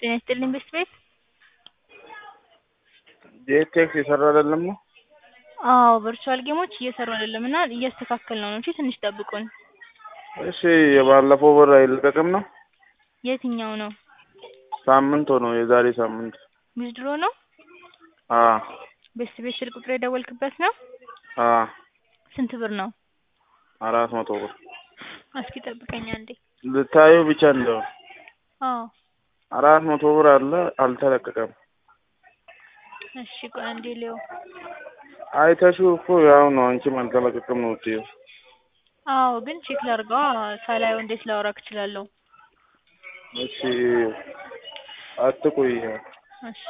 ጤና ይስጥልኝ ቤስት ቤት ጄቴክስ የሰራ አይደለም ነው? አዎ ቨርቹዋል ጌሞች እየሰሩ አይደለም እና እያስተካከልነው ነው እንጂ ትንሽ ጠብቁን። እሺ የባለፈው ብር አይለቀቅም ነው? የትኛው ነው? ሳምንት ሆነው የዛሬ ሳምንት። ዊዝድሮ ነው? አዎ ቤስት ቤት ስልክ ቁጥር የደወልክበት ነው? አዎ ስንት ብር ነው? አራት መቶ ብር እስኪ ጠብቀኝ አንዴ። ልታዩ ብቻ እንደው አዎ አራት መቶ ብር አለ አልተለቀቀም። እሺ ቆይ አንዴ ሊየው። አይተሽው እኮ ያው ነው አንቺም አልተለቀቀም ነው የምትይው። አዎ ግን ቼክ ላድርገዋ ሳላየው እንዴት ላወራክ እችላለሁ? እሺ አትቆይ። እሺ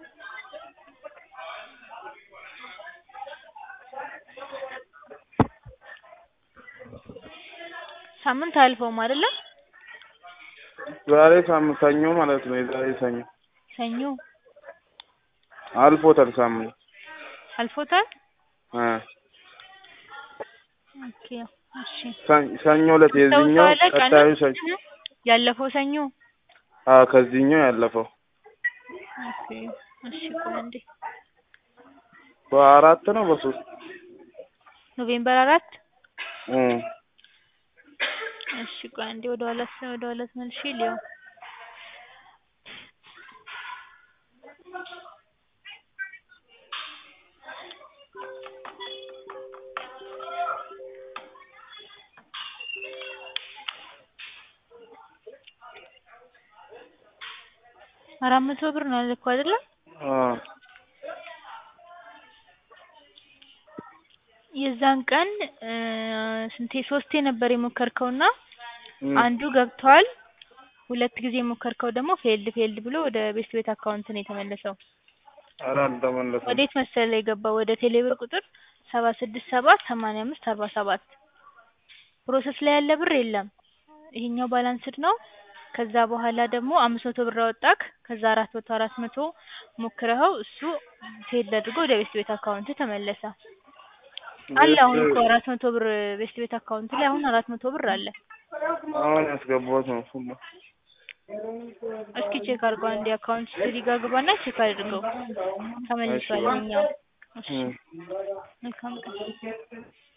ሳምንት አያልፈውም አይደለ? ዛሬ ሳምንት ሰኞ ማለት ነው። የዛሬ ሰኞ ሰኞ አልፎታል ሳምንት አልፎታል? እ ኦኬ እሺ ሰ- ሰኞ ዕለት የዚህኛው ታውቀዋለህ ቀጣዩ ቀኑን? ሰኞ ያለፈው ሰኞ አዎ ከዚህኛው ያለፈው ኦኬ እሺ ቆይ አንዴ በአራት ነው በሶስት ኖቬምበር አራት እ እሺ ቆይ አንዴ ወደ ኋላ ወደ ኋላ ተመልሼ ልየው። አራት መቶ ብር ነው ያልከው አይደለ? አዎ የዛን ቀን እ ስንቴ ሶስቴ ነበር የሞከርከውና እ አንዱ ገብቷል። ሁለት ጊዜ የሞከርከው ደግሞ ፌልድ ፌልድ ብሎ ወደ ቤስት ቤት አካውንት ነው የተመለሰው። ኧረ አልተመለሰም። ወዴት መሰለህ የገባው? ወደ ቴሌብር ቁጥር ሰባ ስድስት ሰባ ሰማንያ አምስት አርባ ሰባት ፕሮሰስ ላይ ያለ ብር የለም። ይሄኛው ባላንስድ ነው። ከዛ በኋላ ደግሞ አምስት መቶ ብር አወጣክ። ከዛ አራት መቶ አራት መቶ ሞክረኸው እሱ ፌልድ አድርጎ ወደ ቤስት ቤት አካውንት ተመለሰ። አለ አሁን እኮ አራት መቶ ብር ቤስት ቤት አካውንት ላይ አሁን አራት መቶ ብር አለ። አሁን ያስገባሁት ነው እሱማ። እስኪ ቼክ አድርገው አንዴ አካውንት ስትሪ ጋር ግባና ቼክ አድርገው ተመልሷል። ይኸኛው እሺ እ መልካም ቀን